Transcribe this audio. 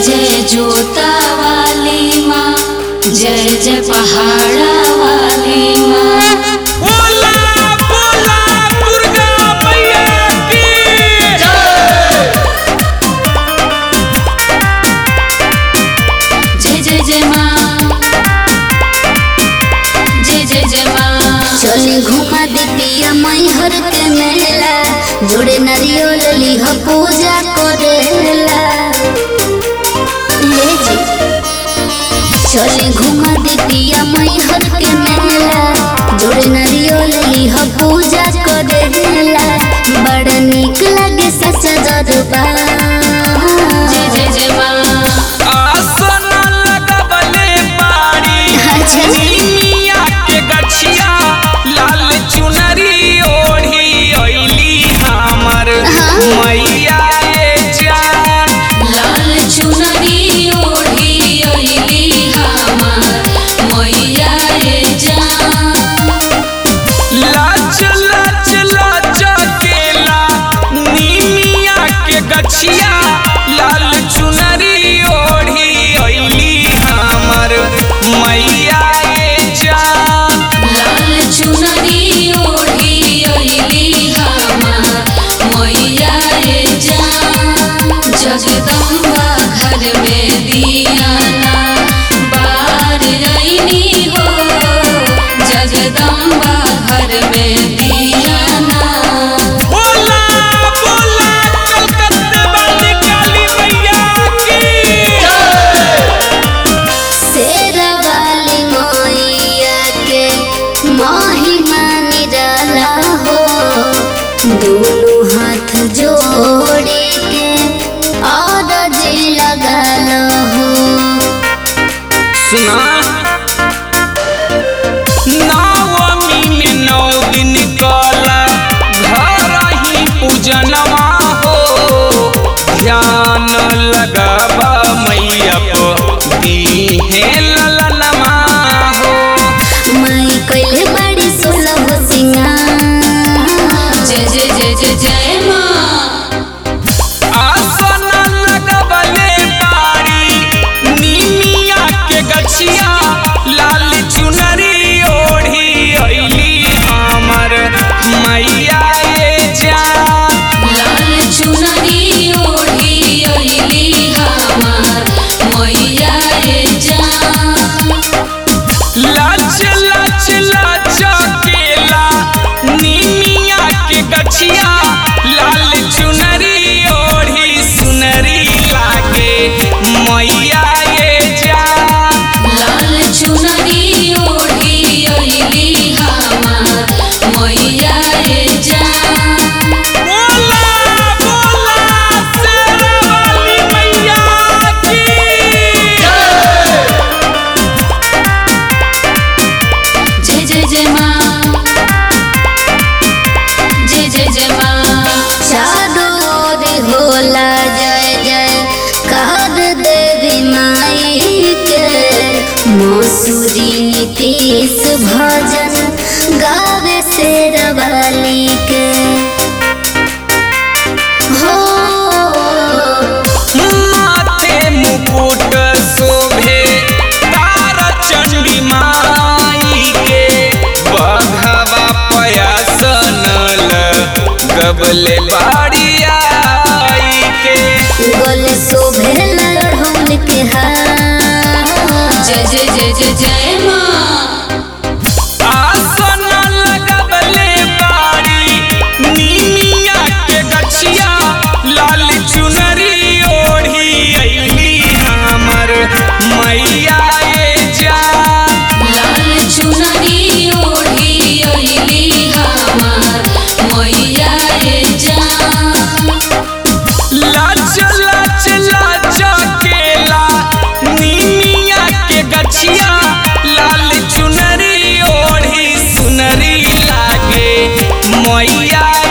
जय जोता वाली माँ जय जय पहाड़ा वाली माँ बोला बोला दुर्गा मैया की जय जय जय माँ जय जय जय माँ चली घुमा दितिया मैहर के मेला जोड़े नारियल लिह पूजा करेला ले जी चली घुमा दितिया मैहर के मेला जोड़े नारियल लिह पूजा करेला बड़ा निक लगे सच्चा दरबार जय जय जय माँ आसन लगबले बाड़ी अच्छा। मिया के गछिया लाल चुनरी ओढ़ी अइली हमर मैया ए जान लाल चुनरी ओढ़ी अइली हमार मैया रे जान लाच लाच लाच केला नीमिया के गछिया लाल चुनरी ओढ़ी अइली हमर मैया ए जान लाल चुनरी ओढ़ी अइली हमार मैया रे जान जगदम्बा घर में दियाना बार अइनी हो जगदम्बा घर में दियाना बोला बोला कलकत्ते वाली काली मैया की शेरा वाली मैया के महिमा निराला हो दोनों हाथ जोड़े के और जी लगल हो सुना नवमी में नौ दिन कला घर ही पूजनवा हो ध्यान लगाबा मैया को दीहे ललनमा हो माई कैले बड़ी सोलह सिंगार जय जय जय जय जय माँ आसन लगबले बाड़ी नीमिया के गछिया लाल चुनरी ओढ़ी अइली हमर मैया ए जान लाल चुनरी ओढ़ी अइली हमार मैया रे जान लाच लाच लाच केला नीमिया के गछिया लाल चुनरी ओढ़ी सुनरी लागे मैया ए जान लाल चुनरी ओढ़ी अइली हमार मैया रे जान बोला बोला शेरावाली मैया की जय जय जय माँ जय जय जय माँ चारों ओर होला जय जय कर देवी माई के मसूरी नीतीश भजन गावे से रवाली के हो माथे मुकुट शोभे तारा चंडी माई के बघवा पयासन गबले बाड़ी आई के गोल शोभे लड़हुल के हार जय जय जय जय जय माँ आसन लगबले बाड़ी नीमिया के गछिया लाल चुनरी ओढ़ी अइली हमर मैया ए जान लाल चुनरी ओढ़ी अइली हमार मैया रे जान लाच लाच लाच केला नीमिया के गछिया लाल चुनरी ओढ़ी सुनरी लागे मैया